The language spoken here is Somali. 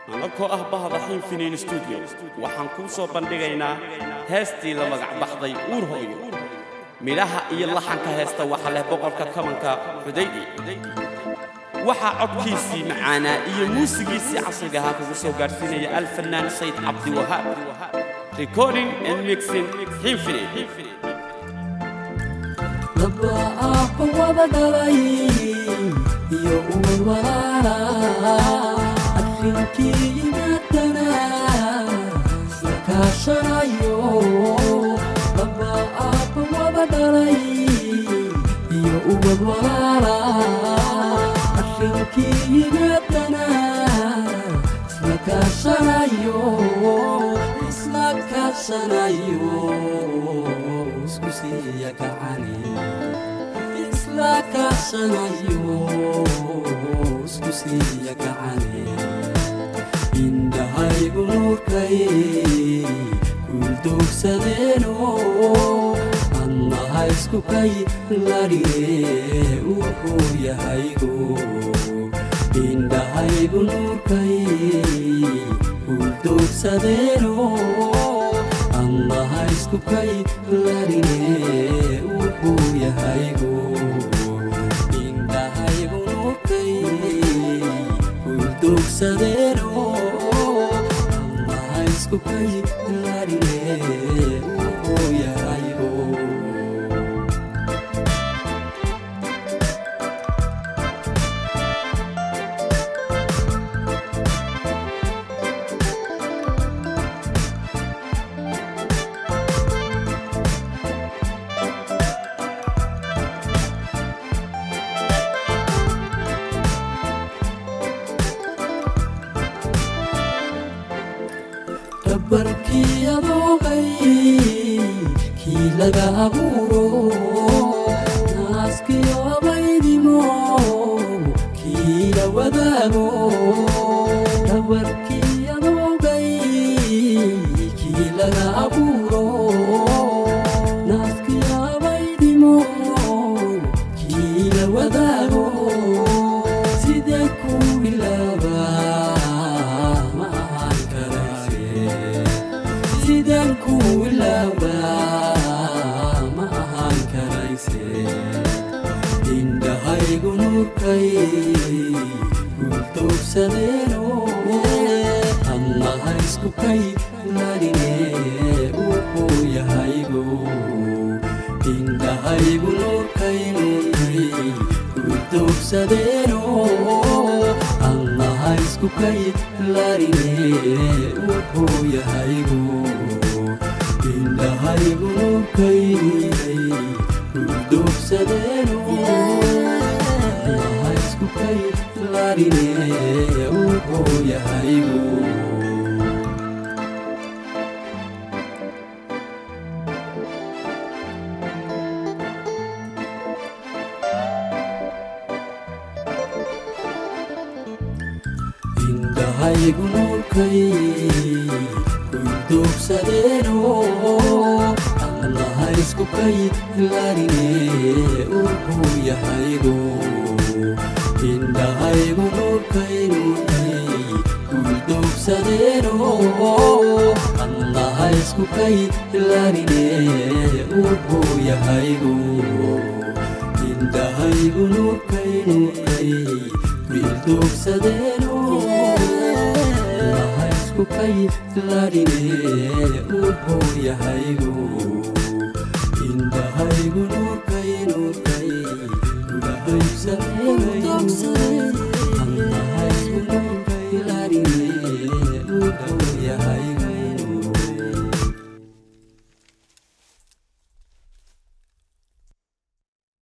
anakoo ah bahda xiinfiniin stuudiyo waxaan kuu soo bandhigaynaa heestii la magac baxday uur hooyo midhaha iyo laxanka heesta waxa leh boqolka kabanka xudaydi waxaa codkiisii macaanaa iyo muusigiisii casriga ahaa kugu soo gaadhsiinaya alfanaan sayd cabdiwahaab recording and mixing xiinfiniin laba aabba wada dhalay iyo uur walaala arrinkii yimaadana isla kaashanayo laba aabba wada dhalay iyo uwad walaala arrinkii yimaadana isla kaashanayo isla kaashanayo isku siiya gacani isla kaashanayo isku siiya gacani indhahaygu nuurkay guuldoogsadeeno annaha isku kay larige wuxuu yahaygu indhahaygu nuurkay guuldoogsadeeno annaha isku kay larige wuxuu yahaygu indhahaygu nuurkay guuldoogsadeeno annaha isku kay larige wuxuu yahaygu dhabarkii adoogay kii laga abuuro naaskii abaydimo kii la wadaago dhabarkii adoogay kii laga abuuro naaskii abaydimo kii la wadaago sidee ku bilaabaa ma ahaan karayse sideen ku ilaabaa ma ahaan karayse indhahaygu nuurkay guuldoogsadeeno annaha isku kay larine wuxuu yahaygu indhahaygu nuurkay nuurkay guuldoogsadeeno annaha isku kay larine wuxuu yahaygu indhahaygu nuurkay nuurkay guuldoogsadeeno annaha isku kay larine wuxuu yahaygu indhahaygu nuurkay guuldoogsadeeno annaha isku kay larine wuxuu yahaygu indhahaygu nuurkay nuurkay guuldoogsadeeno annaha isku kay larine wuxuu yahaygu indhahaygu nuurkay nuurkay guuldoogsadeeno annaha isku kay larine wuxuu yahaygu indhahaygu nuurkay nuurkay guuldoogsadeeno